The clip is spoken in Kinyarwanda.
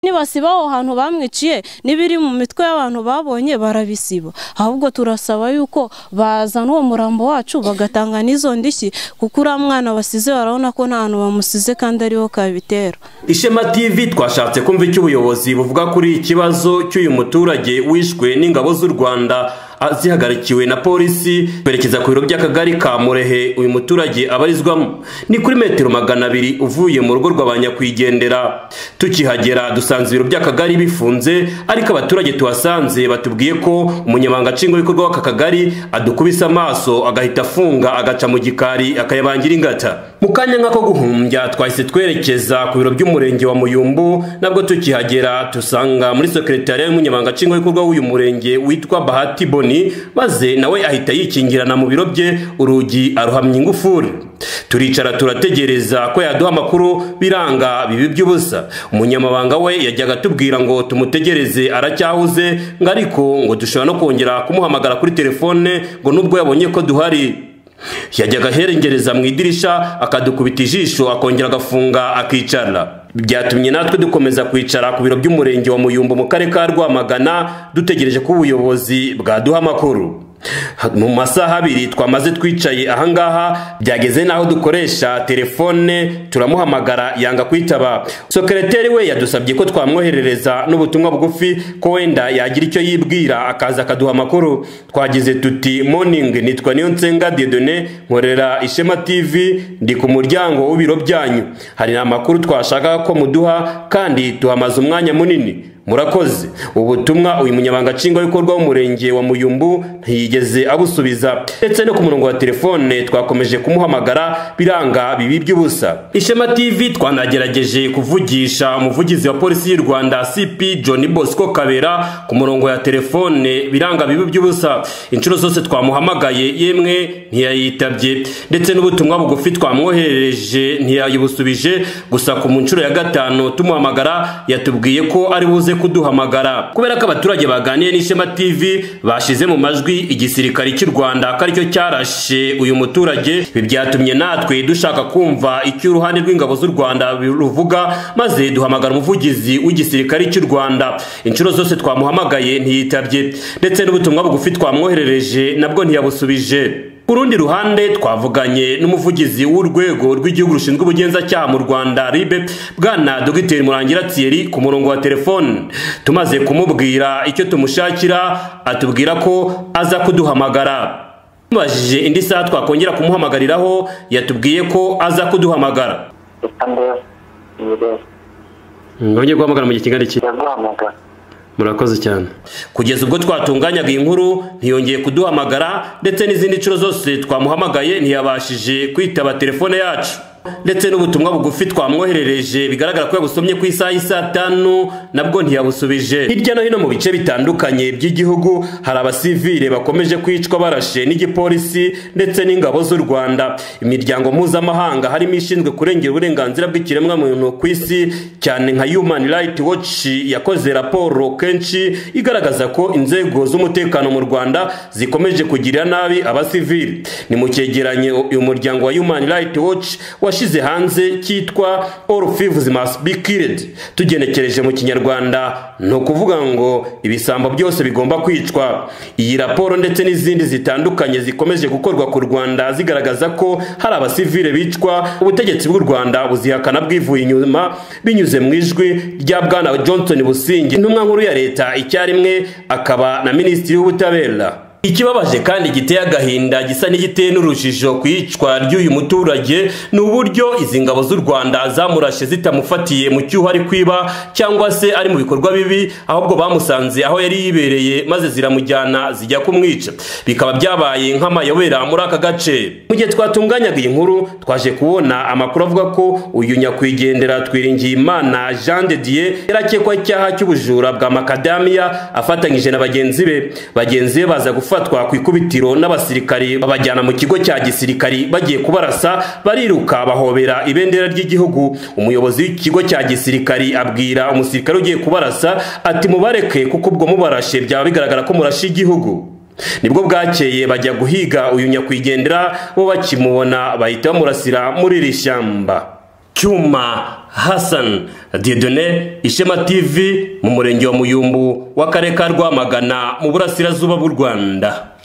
nibasiba aho hantu bamwiciye n'ibiri mu mitwe y'abantu babonye barabisiba ahubwo turasaba yuko bazana uwo murambo wacu bagatanga n'izo ndishyi kuko uriya mwana basize barabona ko nta hantu bamusize kandi ariho kabitera ishema tv twashatse kumva icyo ubuyobozi buvuga kuri iki kibazo cy'uyu muturage wishwe n'ingabo z'u rwanda zihagarikiwe na polisi berekeza ku biro by'akagari ka murehe uyu muturage abarizwamo ni kuri metero magana abiri uvuye mu rugo rwa nyakwigendera tukihagera dusanze ibiro by'akagari bifunze ariko abaturage tuhasanze batubwiye ko umunyamabanga nshingwabikorwa w'aka kagari adukubise amaso agahita afunga agaca mu gikari akayabangira ingata mu kanya nk'ako guhumbya twahise twerekeza ku biro by'umurenge wa muyumbu nabwo tukihagera dusanga muri sekretariya y'umunyamabanga nshingwabikorwa w'uyu murenge witwa bahati boni maze nawe ahita yikingirana mu biro bye urugi aruhamya ingufuri turicara turategereza ko yaduha amakuru biranga bibi by'ubusa umunyamabanga we yajyaga atubwira ngo tumutegereze aracyahuze ngo ariko ngo dushobora no kongera kumuhamagara kuri telefone ngo nubwo yabonye ko duhari yajyaga aherengereza mu idirisha akadukubita ijisho akongera agafunga akicara byatumye natwe dukomeza kwicara ku biro by'umurenge wa muyumbu mu karere ka rwamagana dutegereje ko ubuyobozi bwaduha amakuru mu masaha abiri twamaze twicaye ahangaha byageze n'aho dukoresha telefone turamuhamagara yanga kwitaba sokereteri we yadusabye ko twamwoherereza n'ubutumwa bugufi ko wenda yagira icyo yibwira akaza akaduha amakuru twagize tuti moningi nitwa niyo nsenga dedone nkorera ishema tivi ndi ku muryango w'ibiro byanyu hari amakuru twashaka ko muduha kandi tuhamaze umwanya munini murakoze ubutumwa uyu munyamabanga nshingwabikorwa w'umurenge wa muyumbu ntiyigeze abusubiza ndetse no ku murongo wa telefone twakomeje kumuhamagara biranga bibi by'ubusa ishema tv twanagerageje kuvugisha umuvugizi wa polisi y'u rwanda cp john bosco kabera ku murongo ya telefone biranga bibi by'ubusa inshuro zose twamuhamagaye yemwe ntiyayitabye ndetse n'ubutumwa bugufi twamwoherereje ntiyayibusubije gusa ku mu nshuro ya gatanu tumuhamagara yatubwiye ko ari buze kuduhamagara kubera ko abaturage baganiye n'ishema tv bashize mu majwi igisirikare cy'u rwanda ko aricyo cyarashe uyu muturage ibi byatumye natwe dushaka kumva icyo uruhande rw'ingabo z'u rwanda ruvuga maze duhamagara umuvugizi w'igisirikare cy'u rwanda inshuro zose twamuhamagaye ntiyitabye ndetse n'ubutumwa bugufi twamwoherereje nabwo ntiyabusubije ku rundi ruhande twavuganye n'umuvugizi w'urwego rw'igihugu rushinzwe ubugenzacyaha mu rwanda ribe bwana dogiteri murangira thierry ku murongo wa telefone tumaze kumubwira icyo tumushakira atubwira ko aza kuduhamagara tumubajije indi saha twakongera kumuhamagariraho yatubwiye ko aza kuduhamagara nongeye guhamagara mu gihe kingana iki murakoze cyane kugeza ubwo twatunganyaga iyi nkuru ntiyongeye kuduhamagara ndetse n'izindi nshuro zose twamuhamagaye ntiyabashije kwitaba telefone yacu ndetse n'ubutumwa bugufi twamwoherereje bigaragara ko yabusomye ku isaha y'isaa tanu nabwo ntiyabusubije hirya no hino mu bice bitandukanye by'igihugu hari abasivile bakomeje kwicwa barashe n'igipolisi ndetse n'ingabo z'u rwanda imiryango mpuzamahanga harimo ishinzwe kurengera uburenganzira bw'ikiremwamuntu ku isi cyane nka human right watch yakoze raporo kenshi igaragaza ko inzego z'umutekano mu rwanda zikomeje kugirira nabi abasivile ni mu cyegeranyo uyu muryango wa human right watch washyize hanze cyitwa all thieves must be killed tugenekereje mu kinyarwanda ni ukuvuga ngo ibisambo byose bigomba kwicwa iyi raporo ndetse n'izindi zitandukanye zikomeje gukorwa ku rwanda zigaragaza ko hari abasivile bicwa ubutegetsi bw'u rwanda buzihakana bwivuye inyuma binyuze mu ijwi rya bwana johnson busingi intumwa nkuru ya leta icyarimwe akaba na minisitiri w'ubutabera ikibabaje kandi giteye agahinda gisa n'igiteye n'urujijo ku iyicwa ry'uyu muturage ni uburyo izi ngabo z'u rwanda zamurashe zitamufatiye mu cyuho ari kwiba cyangwa se ari mu bikorwa bibi ahubwo bamusanze aho yari yibereye maze ziramujyana zijya kumwica bikaba byabaye nk'amayobera muri aka gace mu gihe twatunganyaga iyi nkuru twaje kubona amakuru avuga ko uyu nyakwigendera twiringiyimana jean de dieu yarakekwa icyaha cy'ubujura bwa makadamiya afatanyije na bagenzi be bagenzi be baza gufata gufatwa ku ikubitiro n'abasirikari babajyana mu kigo cya gisirikari bagiye kubarasa bariruka bahobera ibendera ry'igihugu umuyobozi w'ikigo cya gisirikari abwira umusirikare ugiye kubarasa ati mubareke kuko ubwo mubarashe byaba bigaragara ko murashe igihugu nibwo bwakeye bajya guhiga uyu nyakwigendera bo bakimubona bahita bamurasira muri iri shyamba cyuma hassan dieudonne ishema tv mu murenge wa muyumbu w'akarere ka rwamagana mu burasirazuba bw'u rwanda